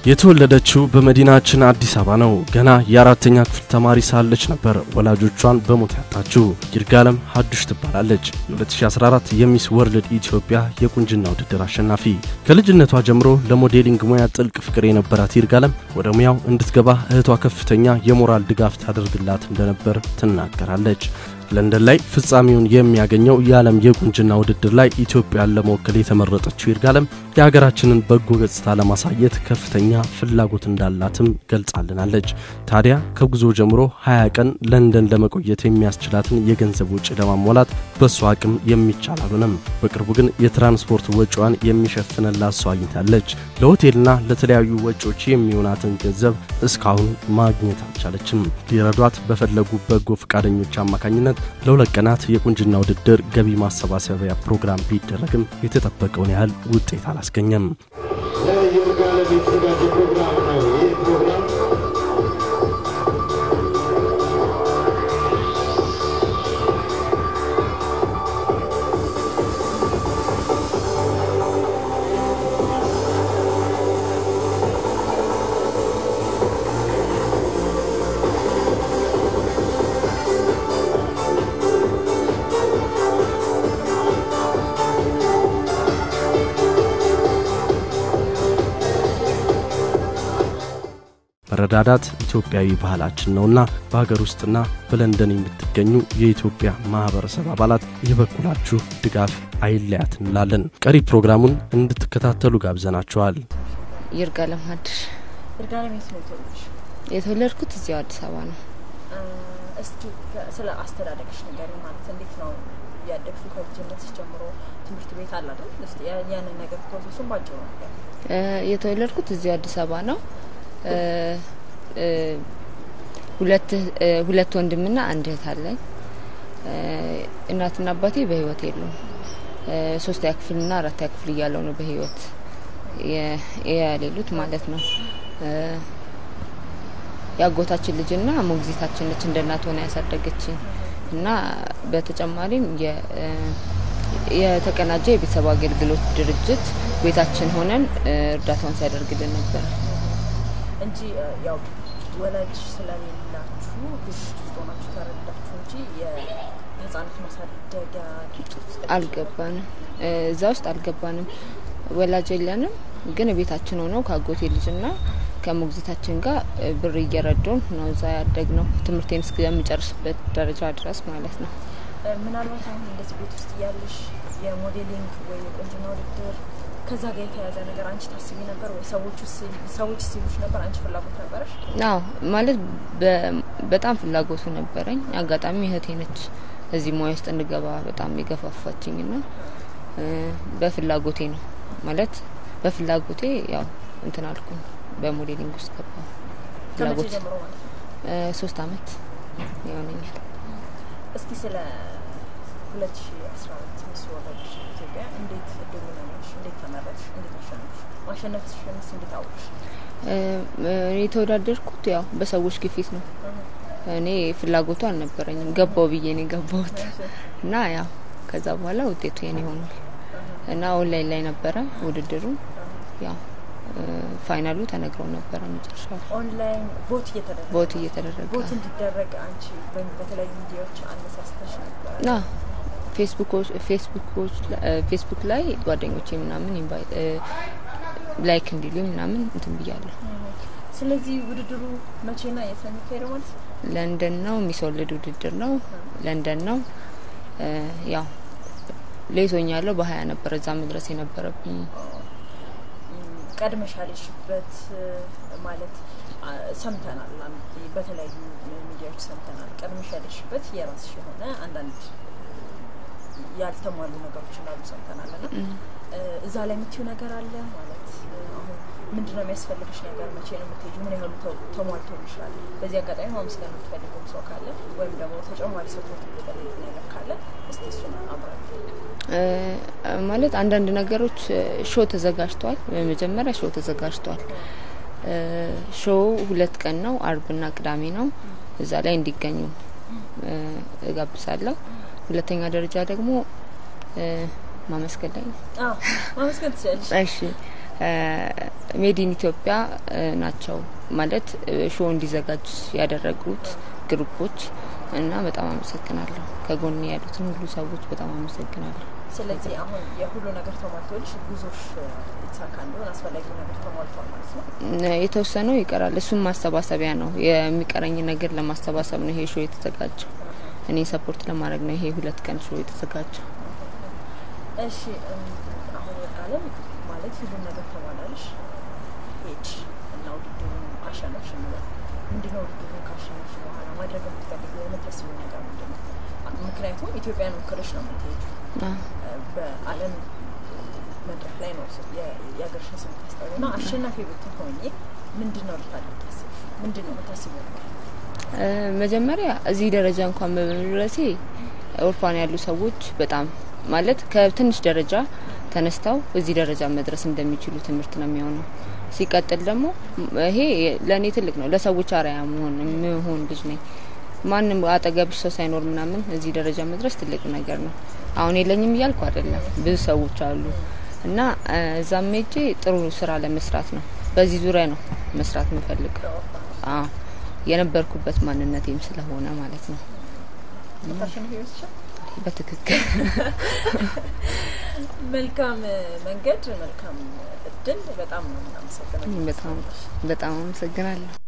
የተወለደችው በመዲናችን አዲስ አበባ ነው። ገና የአራተኛ ክፍል ተማሪ ሳለች ነበር ወላጆቿን በሞት ያጣችው። ይርጋለም ሀዱሽ ትባላለች። የ2014 የሚስ ወርልድ ኢትዮጵያ የቁንጅና ውድድር አሸናፊ። ከልጅነቷ ጀምሮ ለሞዴሊንግ ሙያ ጥልቅ ፍቅር የነበራት ይርጋለም ወደ ሙያው እንድትገባ እህቷ ከፍተኛ የሞራል ድጋፍ ታደርግላት እንደነበር ትናገራለች። ለንደን ላይ ፍጻሜውን የሚያገኘው የዓለም የቁንጅና ውድድር ላይ ኢትዮጵያን ለመወከል የተመረጠችው ይርጋለም የሀገራችንን በጎ ገጽታ ለማሳየት ከፍተኛ ፍላጎት እንዳላትም ገልጻልናለች። ታዲያ ከጉዞ ጀምሮ 20 ቀን ለንደን ለመቆየት የሚያስችላትን የገንዘብ ወጪ ለማሟላት በእሷ አቅም የሚቻል አልሆነም። በቅርቡ ግን የትራንስፖርት ወጪዋን የሚሸፍንላት ሰው አግኝታለች። ለሆቴልና ለተለያዩ ወጪዎች የሚሆናትን ገንዘብ እስካሁን ማግኘት አልቻለችም። ሊረዷት በፈለጉ በጎ ፈቃደኞች አማካኝነት ለሁለት ቀናት የቁንጅና ውድድር ገቢ ማሰባሰቢያ ፕሮግራም ቢደረግም የተጠበቀውን ያህል ውጤት አላስገኘም። ለይርጋለም የተዘጋጀ ፕሮግራም ነው። ይህ ፕሮግራም መረዳዳት ኢትዮጵያዊ ባህላችን ነውና በሀገር ውስጥና በለንደን የምትገኙ የኢትዮጵያ ማህበረሰብ አባላት የበኩላችሁ ድጋፍ አይለያት እንላለን። ቀሪ ፕሮግራሙን እንድትከታተሉ ጋብዘናችኋል። ይርጋለም ሀዱሽ ይርጋለም የት ነው የተወለድሽ? የተወለድኩት እዚያው አዲስ አበባ ነው። እስኪ ስለ አስተዳደግሽ ንገሪኝ። ማለት እንዴት ነው ያደግሽው? ከልጅነትሽ ጀምሮ ትምህርት ቤት አለ አይደል? እስኪ ያንን ነገር ፕሮሰሱን ባጭሩ ነገር እ የተወለድኩት እዚያው አዲስ አበባ ነው። እ እ ሁለት እ ሁለት ወንድምና አንድ እህት አለኝ። እ እናትና አባቴ በህይወት የሉም። እ ሶስተኛ ክፍልና አራተኛ ክፍል እያለው ነው በህይወት የ- የሌሉት ማለት ነው። እ የአጎታችን ልጅና ሞግዚታችን ነች እንደ እናት ሆና ያሳደገችኝ እና በተጨማሪም የ- እ የተቀናጀ የቤተሰብ አገልግሎት ድርጅት ቤታችን ሆነን እ እርዳታውን ሲያደርግልን ነበር። እንጂ እ ያው ወላጅ ስለሌላችሁ ቤት ውስጥ ሆናችሁ ተረዳችሁ እንጂ የህጻናት ማሳደጊያ ድርጅት ውስጥ አልገባንም እ እዛ ውስጥ አልገባንም። ወላጅ የለንም፣ ግን ቤታችን ሆነው ከአጎቴ ልጅና ከሞግዚታችን ጋር እ ብር እየረዱን ነው እዛ ያደግ ነው ትምህርቴን እስከምጨርስበት ደረጃ ድረስ ማለት ነው። እ ምናልባት አሁን እንደዚህ ቤት ውስጥ እያለሽ የሞዴሊንግ ወይ የቁንጅና ውድድር ከዛ ጋር የተያያዘ ነገር አንቺ ታስቢ ነበር ወይ? ሰዎቹ ሲል- ሰዎች ሲሉሽ ነበር? አንቺ ፍላጎት ነበረሽ? አዎ ማለት በ- በጣም ፍላጎቱ ነበረኝ። አጋጣሚ እህቴ ነች እዚህ ሙያ ውስጥ እንድገባ በጣም የገፋፋችኝ ና እ በፍላጎቴ ነው ማለት በፍላጎቴ ያው እንትን አልኩኝ በሞዴሊንግ ውስጥ ገባ። ከመቼ ፍላጎት ጀምሮ ማለት ነው? እ ሶስት አመት ይሆነኛል። እስኪ ስለ 2014 ሚስ ወርልድ ኢትዮጵያ እንዴት እድሉን አገኘሽ? እንዴት ተመረጥሽ? እንዴት አሸነፍሽ? ማሸነፍሽንስ እንዴት አወቅሽ? እ እ የተወዳደርኩት ያው በሰዎች ግፊት ነው። እኔ ፍላጎቱ አልነበረኝም። ገባው ብዬ ነው የገባሁት እና ያው ከዛ በኋላ ውጤቱ የኔ ሆኗል እና ኦንላይን ላይ ነበረ ውድድሩ። ያው እ ፋይናሉ ተነግረው ነበረ መጨረሻ ላይ ኦንላይን ቮት እየተደረገ ቦት እየተደረገ ቮት እንዲደረግ አንቺ በ- በተለያዩ ሚዲያዎች አነሳስተሽ ነበረ። ና ፌስቡኮች ፌስቡኮች ላ- እ ፌስቡክ ላይ ጓደኞቼ ምናምን ኢንቫይት እ ላይክ እንዲሉኝ ምናምን እንትን ብያለሁ። ስለዚህ ውድድሩ መቼና የት ነው የሚካሄደው ማለት ነው? ለንደን ነው የሚስወልድ ውድድር ነው። ለንደን ነው እ ያው ሌቶኛለሁ በሀያ ነበር እዛ መድረስ የነበረብኝ። ም፣ ቀድመሽ ያለሽበት እ፣ ማለት አ፣ ሰምተናል። አንድ በተለያዩ ሚዲያዎች ሰምተናል። ቀድመሽ ያለሽበት የራስሽ የሆነ አንዳንድ ያልተሟሉ ነገሮች እንዳሉ ሰምተናል። እና እ፣ እዛ ላይ የምትይው ነገር አለ ማለት እ፣ አሁን ምንድን ነው የሚያስፈልግሽ ነገር? መቼ ነው የምትሄጂው? ምን ያህሉ ተ- ተሟልቶልሻል? በዚህ አጋጣሚ ማመስገን የምትፈልገው ሰው ካለ ወይም ደግሞ ተጨማሪ ሰፖርት የምትፈልግ ነገር ካለ እስቲ እሱን አብራል። እ ማለት አንዳንድ ነገሮች ሾው ተዘጋጅቷል። በመጀመሪያ ሾው ተዘጋጅቷል። እ ሾው ሁለት ቀን ነው፣ አርብና ቅዳሜ ነው። እዛ ላይ እንዲገኙ እ እጋብዛለሁ። ሁለተኛ ደረጃ ደግሞ እ ማመስገን ላይ ነው። ማመስገን ትችላለሽ። እሺ ሜዲን ኢትዮጵያ ናቸው ማለት ሾው እንዲዘጋጅ ያደረጉት ግሩፖች እና በጣም አመሰግናለሁ። ከጎን ያሉትን ሁሉ ሰዎች በጣም አመሰግናለሁ። ስለዚህ አሁን የሁሉ ነገር ተሟልቶልሽ ጉዞሽ የተሳካ እንዲሆን አስፈላጊው ነገር ተሟልቷል ማለት ነው። የተወሰነው ይቀራል። እሱም ማሰባሰቢያ ነው። የሚቀረኝ ነገር ለማሰባሰብ ነው ይሄ ሾው የተዘጋጀው። እኔ ሰፖርት ለማድረግ ነው ይሄ ሁለት ቀን ሾው የተዘጋጀው። እሺ አሁን ወርቃለም ማለት ሁሉም ነገር ተሟላልሽ ሄድሽ እና ውድድሩን አሸነፍሽ እንበል። ምንድነው ውድድሩን ካሸነፍሽ በኋላ ማድረግ የምትፈልጊው የምታስቢው ነገር ምንድን ነው? ምክንያቱም ኢትዮጵያን ወክለሽ ነው የምትሄጂው በዓለም መድረክ ላይ ነው የሀገርሽን ስም ታስጠሩ እና አሸናፊ ብትሆኚ ምንድን ነው ልታደርግ ያስብሽ? ምንድን ነው የምታስቢው ነገር? መጀመሪያ እዚህ ደረጃ እንኳን በመድረሴ ኦርፋን ያሉ ሰዎች በጣም ማለት ከትንሽ ደረጃ ተነስተው እዚህ ደረጃ መድረስ እንደሚችሉ ትምህርት ነው የሚሆነው። ሲቀጥል ደግሞ ይሄ ለእኔ ትልቅ ነው። ለሰዎች አርአያ መሆን የምሆን ልጅ ነኝ። ማንም አጠገብሽ ሰው ሳይኖር ምናምን እዚህ ደረጃ መድረስ ትልቅ ነገር ነው። አሁን የለኝም እያልኩ አይደለም፣ ብዙ ሰዎች አሉ እና እዛም ሄጄ ጥሩ ስራ ለመስራት ነው። በዚህ ዙሪያ ነው መስራት የምፈልገው። አዎ የነበርኩበት ማንነቴም ስለሆነ ማለት ነው። በትክክል መልካም መንገድ፣ መልካም እድል። በጣም ነው የምናመሰግነው። በጣም በጣም አመሰግናለሁ።